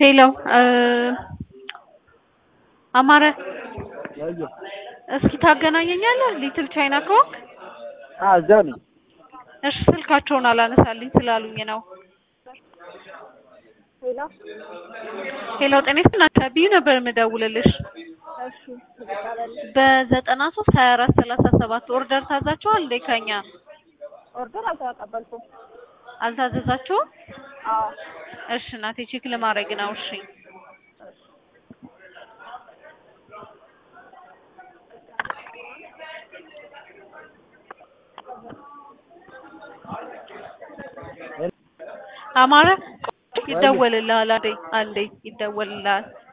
ሄሎ አማረ እስኪ ታገናኘኛለህ? ሊትል ቻይና ከሆንክ እዛው ነኝ። እሺ ስልካቸውን አላነሳልኝ ስላሉኝ ነው። ሄሎ ሄሎ ጤና ይስጥልኝ ከቢዩ ነበር የምደውልልሽ እሺ ልቀበል በዘጠና ሶስት ሀያ አራት ሰላሳ ሰባት ኦርደር ታዛችኋል እንዴ ከኛ ኦርደር አልተቀበልኩም። አልታዘዛችሁም? አዎ እሺ እናቴ ቼክ ለማድረግ ነው። እሺ አማረ ይደወልልሃል። አንዴ አንዴ ይደወልልሃል።